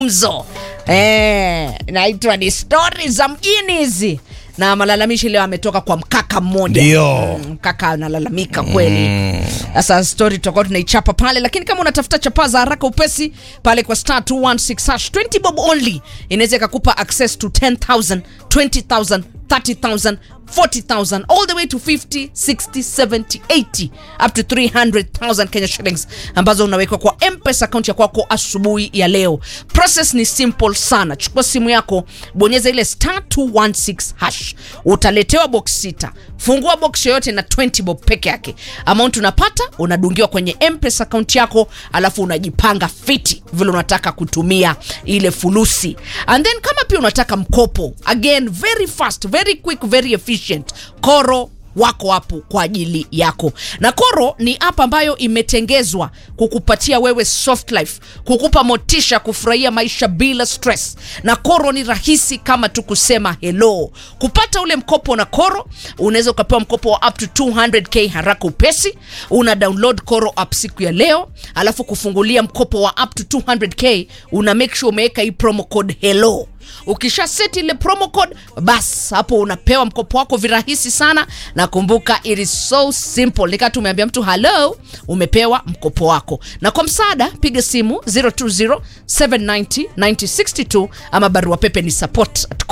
mzo eh, naitwa ni stori za mjini hizi na malalamishi leo ametoka kwa mkaka mmoja Ndio. Mm, mkaka analalamika kweli sasa stori tutakuwa tunaichapa pale lakini kama unatafuta chapa za haraka upesi pale kwa star 216 hash 20 bob only inaweza ikakupa access to 10000 20000 30000 40000 all the way to 50 60 70 80 up to 300000 kenya shillings ambazo unawekwa kwa mpesa akaunti ya kwako asubuhi ya leo process ni simple sana chukua simu yako bonyeza ile star 216 hash utaletewa box sita fungua box yoyote na 20 bob peke yake amount unapata unadungiwa kwenye mpesa akaunti yako alafu unajipanga fiti vile unataka kutumia ile fulusi and then kama pia unataka mkopo again very fast very quick very efficient koro wako hapo kwa ajili yako na koro ni app ambayo imetengezwa kukupatia wewe soft life kukupa motisha kufurahia maisha bila stress na koro ni rahisi kama tu kusema hello kupata ule mkopo na koro unaweza ukapewa mkopo wa up to 200k haraka upesi una download koro app siku ya leo alafu kufungulia mkopo wa up to 200k una make sure umeweka hii promo code hello ukisha set ile promo code bas hapo unapewa mkopo wako virahisi sana na kumbuka it is so simple nikaa tumeambia mtu hello umepewa mkopo wako na kwa msaada piga simu 020 790 9062 ama barua pepe ni support at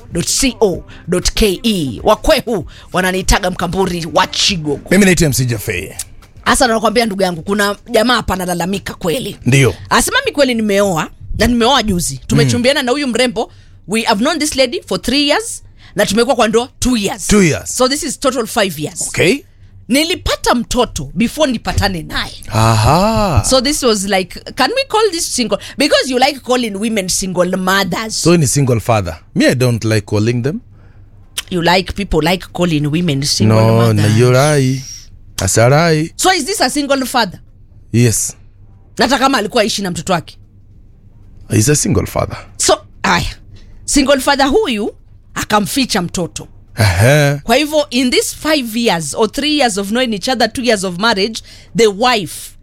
coro.co.ke wakwehu wananiitaga mkamburi wa chigogo mimi naitwa mc jafei hasa nakwambia ndugu yangu kuna jamaa hapa analalamika kweli ndio asimami kweli nimeoa na nimeoa juzi tumechumbiana na huyu mrembo we have known this lady for three years na tumekuwa kwa ndoa two years Two years. so this is total five years okay nilipata mtoto before nipatane naye aha so this was like can we call this single because you like calling women single mothers so ni single father me i don't like calling them you like people like calling women single no mothers nayorai asarai so is this a single father yes hata kama alikuwa aishi na mtoto wake he's a single father so aya single father huyu akamficha mtoto Aha. kwa hivyo in this five years or three years of knowing each other two years of marriage the wife